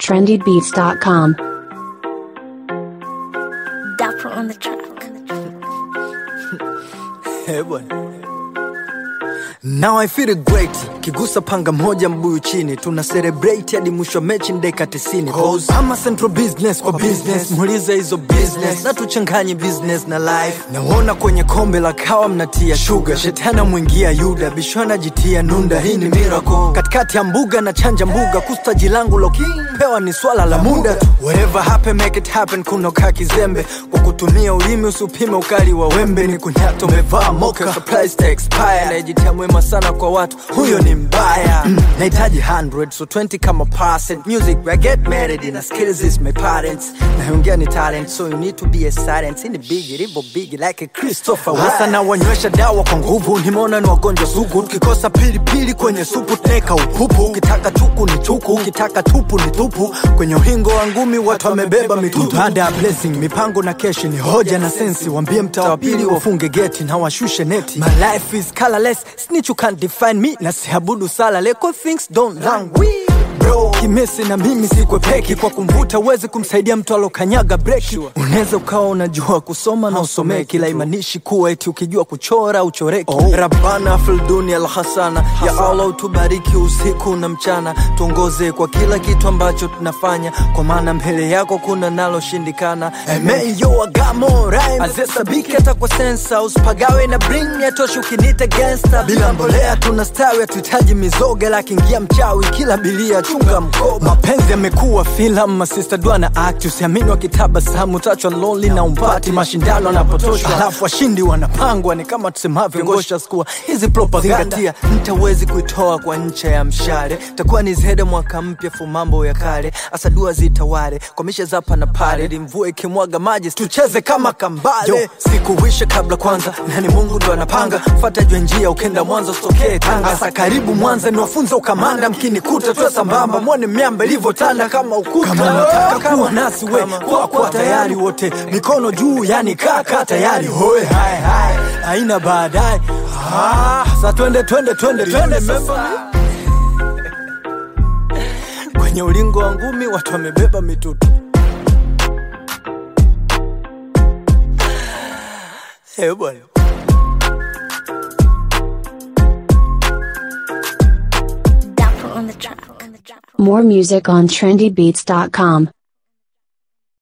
trendybeats.com. Dapper on the track. Eh, bwana. Now I feel great kigusa panga moja mbuyu chini tuna celebrate hadi mwisho wa mechi ndeka 90 Cause I'm a central business kwa business muulize hizo business na tuchanganye business na life naona kwenye kombe la kawa mnatia sugar shetana mwingia yuda bishona jitia nunda hii ni miracle katikati ya mbuga na chanja mbuga kustaji langu lo pewa ni swala la muda tu whatever happen make it happen kunoka kizembe kwa kutumia ulimi usipime ukali wa wembe ni kunyato umevaa moka surprise to expire najitia mwema sana kwa watu huyo ni mbaya mm, nahitaji 100 so 20 kama percent music I get married in skills is my parents naongea ni talent so you need to be a silent in the big ribo big like a Christopher hasa na wanywesha dawa kwa nguvu nimeona ni wagonjwa sugu tukikosa pilipili kwenye supu teka upupu ukitaka chuku ni chuku ukitaka tupu ni tupu kwenye uhingo wa ngumi watu wamebeba mitutu baada ya blessing mipango na keshi ni hoja na sensi wambie mtaa wa pili wafunge geti na washushe neti my life is colorless snitch you can't define me na siabudu sala leko things don't languish bro kimesi na mimi sikwepeki kwa kumvuta uwezi kumsaidia mtu alokanyaga breki unaweza ukawa unajua kusoma na usomee kila imanishi kuwa eti ukijua kuchora uchoreki oh. rabana filduni alhasana ya allah utubariki usiku na mchana tuongoze kwa kila kitu ambacho tunafanya kwa maana mbele yako kuna naloshindikana emeyo agamo azesabiki hata kwa sensa usipagawe na bring yatoshi ukinita gangsta bila mbolea tunastawi hatuhitaji mizoga lakiingia mchawi kila bilia chunga mkoba mapenzi yamekuwa filamu masista dua na act usiamini wakitabasamu tachwa lonely na umpati mashindano anapotoshwa halafu washindi wanapangwa ni kama tusemavyo ngosha skua hizi propaganda mtawezi kuitoa kwa ncha ya mshale takuwa ni zede mwaka mpya fu mambo ya kale asa dua zitawale kwa mishe zapa na pale ili mvua ikimwaga maji tucheze kama kambale Yo, sikuwishe kabla kwanza nani mungu ndo anapanga fata jwe njia ukenda mwanza sitokee tanga asa karibu mwanza niwafunza ukamanda mkinikuta tuwe sambamba mwone miamba ilivyotanda kama ukuta kama nataka kuwa nasi we kwa kwa tayari wote mikono juu yani kaka tayari hoe hai hai haina baadaye ah, sa twende twende twende twende sasa kwenye ulingo wa ngumi watu wamebeba mitutu Eh, bwana Dapper on the track. More music on trendybeats.com.